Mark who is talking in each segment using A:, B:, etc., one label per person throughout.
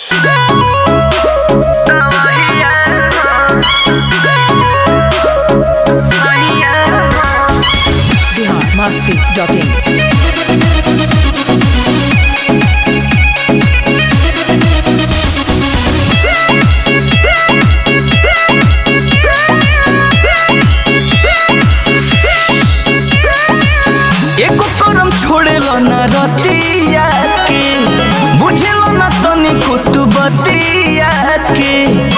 A: Bihar Masti dot in
B: एको करम छोड़ेलो ना रतिया के बुझेलो ना तनिको तू बतिया के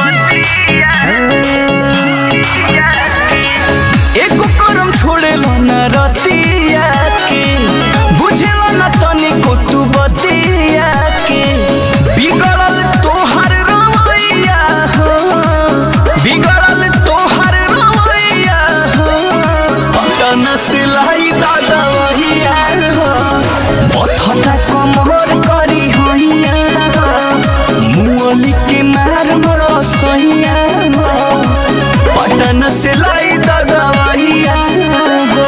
B: एको करम छोड़ेलो ना रतिया के बुझेलो ना तनिको तू बतिया के बिगड़ल तोहर रवैया हो बिगड़ल तोहर रवैया हो पटन सिलाई दादा वहिया हो पथटा कमर करी होइया मुअली के मार मर सैया हो पटन सिलाई दादा वहिया हो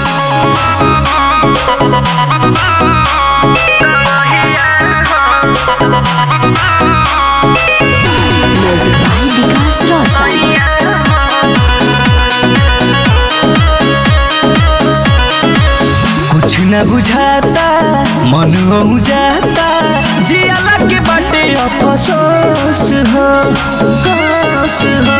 A: म्यूजिक बाय विकास रोशन
B: कुछ न बुझाता मन हो जाता जियाला के बाटे अफसोस हो अफसोस हो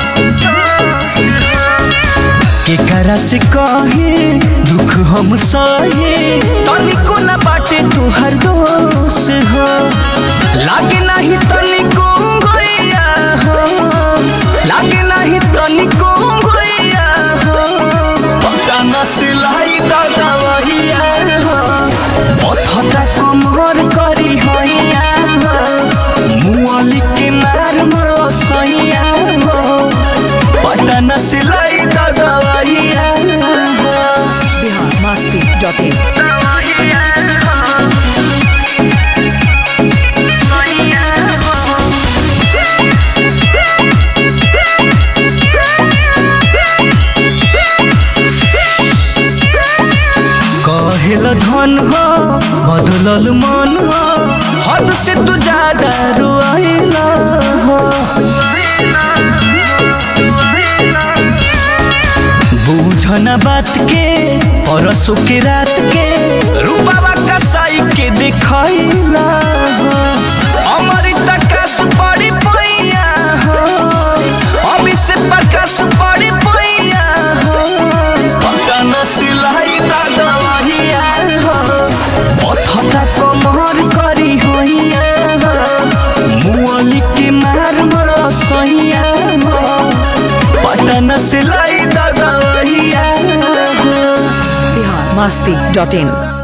B: केकरा से कहे दुख हम सहे तनिको न बाटे तोहर दोष हो लागे नहीं तनिको गैया हो लागे नहीं तनिको गैया हो पता न सिलाई दादा वहिया हो पथटा कमर करी हैया हो मुअली के मार मरो सैया हो पता न सिलाई दादा वहिया हो
A: बिहार मस्ती डॉट इन
B: कहेल धन हो बदलल मन हो हद से तू ज्यादा रुआइला हो बूझना बात के परसों के रात के रूपावा कसाई के दिखाइला हो अमृत कस पड़ी पैया हो अभी से प्रकाश पड़ी पैया हो पटन सिलाई दादा वहिया हो पथटा कमर करी होइया हो मुअली के मार मर सैया हो पटन सिलाई दादा वहिया हो
A: बिहार मस्ती डॉट इन